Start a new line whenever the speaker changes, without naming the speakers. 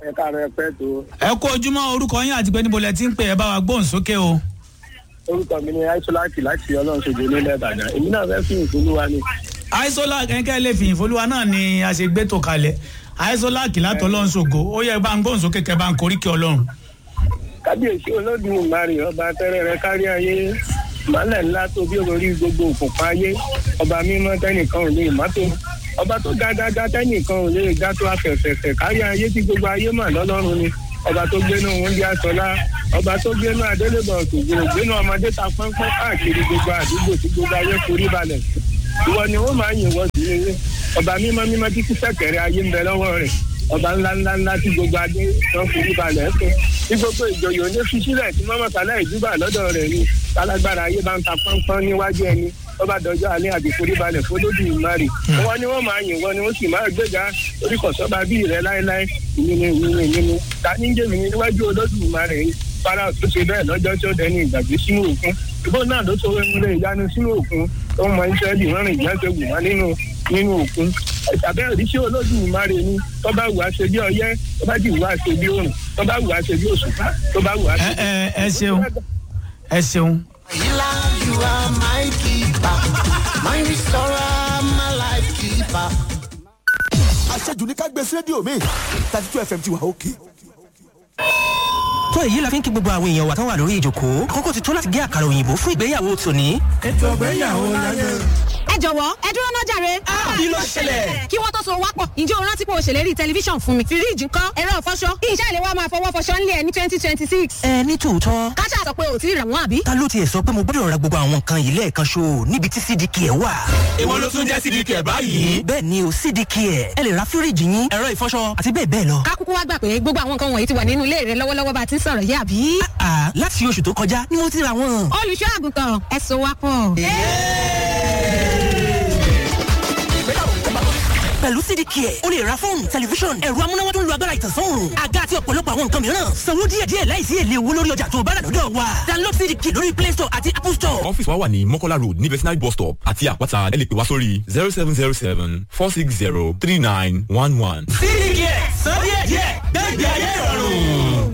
ẹ káàárọ̀ ẹ pẹ́ tó
ẹ kó ojúmọ́ orúkọ yín àti pé níbo lẹ ti ń pè ẹ bá wa gbóhùn sókè o.
orúkọ mi ni aisolaki láti ọlọ́run ṣojú nílẹ̀ ìbàdàn èmi náà fẹ́ fi ìfúnlúwa ni.
aisola kẹ́kẹ́ lè fi ìfolúwa náà ni a ṣe gbé tó kalẹ̀ aisola kìlátọ̀ ọlọ́run ṣògo ó yẹ bá ń gbóhùn sókè kẹ́ bá ń koríkì ọlọ́run.
kábíyèsí olódùmarè ọba tẹ́rẹ̀ rẹ kárí ayé ìmọ̀lẹ̀ ńlá tó bí olórí gbogbo òkùnkùn ayé ọba mímọ́ tẹ́nìkan ò lè mọ́tò ọba tó ga dáadáa tẹ́nìkan ò lè ga tó afẹ̀fẹ̀fẹ̀ kárí ayé tí gbogbo ayé mà lọ́lọ́run ni ọba tó gbénú oúnjẹ àsọlá ọba tó gbénú adélébọ̀ òṣògbò gbénú ọmọdé ta pọ́npọ́n káàkiri gbogbo àdúgbò tí gbogbo ayé forí balẹ̀ ìwọ ni ó máa yìn wọ́n sí ilé ọba mímọ́ mímọ́ tí kí sẹ́kẹ̀rẹ̀ ayé ń bẹ lọ́wọ́ rẹ̀ ọba ńlá ńlá ńlá tí gbogbo adé wọn forí balẹ̀ fún tí gbogbo ìjòyè òní fi sílẹ̀ tí mọ́mọ́ sálẹ̀ ìdúbà lọ́dọ̀ rẹ̀ ni tálágbára ayé bá ń ta pọ́npọ́n níwájú ẹni ọba dọjọ́ alẹ́ àti forí balẹ̀ fọlódì ìmárì wọn ni wọ́n máa yìn wọn ni wọ́n sì máa gbéga orí kọ̀sọ́ba bíi rẹ̀ láéláé ìnini ìnini ìnini ta ní jẹ́mi níwájú olódù ìmárì yìí fara tó ṣe bẹ́ẹ̀ lọ́jọ́ tí ó dẹni ìgbàgbé sínú òkun ìbò náà ló sọ wẹ́múlẹ̀ ìyanu sínú òkun tó ń mọ ìṣẹ́lì wọ́n rìn ìyá ṣe wù wọ́n nínú nínú òkun ẹ̀sàbẹ́ òríṣẹ́ olódù ìmárì ni tó bá wù á ṣe bí ọyẹ́ tó bá jì wù á ṣe bí òrùn tó bá wù á ṣe bí òṣùpá tó bá wù á ṣe
ẹ ẹ ẹ ṣeun ẹ ṣeun.
Healer, you are my keeper, my restorer, my life keeper.
àṣejù ní ká gbé sí rédíò mi thirty two fm ti wà òkè.
tó èyí la fi ń kí gbogbo àwọn èèyàn wa tán wà lórí ìjòkó àkókò ti tó láti gé àkàrà òyìnbó fún ìgbéyàwó tòní.
ètò ìgbéyàwó láyé.
ẹ jọ̀wọ́ ẹ dúró náà jàre.
kí ló ṣẹlẹ̀?
kí wọ́n tó so wápọ̀ ǹjẹ́ o rántí pé o ṣèlérí tẹlifíṣàn fún mi. fíríìjì ńkọ́ ẹ̀rọ ìfọṣọ kí iṣẹ́ ìléwọ́ máa fọwọ́ fọṣọ ńlẹ̀ ẹ̀ ní twenty twenty six.
ẹ ní tòótọ́
káṣá sọ pé o ti rà wọ́n àbí.
ta ló tiẹ̀ sọ pé mo gbọ́dọ̀ ra gbogbo àwọn nǹkan yìí lẹ́ẹ̀kan ṣo níbi tí cdk ẹ̀ wà.
ìwọ ló tún jẹ́ sídìí kẹ̀ báyìí.
bẹ́ẹ̀ ni o cdk ẹ̀ ẹ lè ra fíríìjì yín ẹ̀rọ ìfọṣọ àti bẹ́ẹ̀ bẹ́ẹ̀ lọ.
ká kúkú wá gbà pé gbogbo àwọn nǹkan wọ̀nyí ti wà nínú ilé rẹ lọ́wọ́lọ́wọ́ bá a ti ń sọ̀rọ̀ yìí àbí.
àà láti oṣù tó kọjá ni mo ti ra wọn.
olùṣọ́ àgùntàn ẹ so wápọ̀.
pẹ̀lú cdk ẹ̀ o lè ra fóònù tẹlifíṣọ̀n ẹ̀rọ amúnáwá tó ń lo agbára ìtànsán òòrùn àga àti ọ̀pọ̀lọpọ̀ àwọn nǹkan mìíràn sanwó díẹ̀díẹ̀ láìsí èlé owó lórí ọjà tó o bá rà lọ́dọ̀ wa download cdk lórí play store àti apple store.
ọ́fíìsì wa wà ní mọ́kọ́lá road ní vetinary bus stop àti àpáta ẹ lè pè wá sórí zero seven zero seven four six zero three nine one one.
cdk sọ díẹ̀díẹ̀ gbẹ́gbẹ́ ayé ìrọ̀rùn.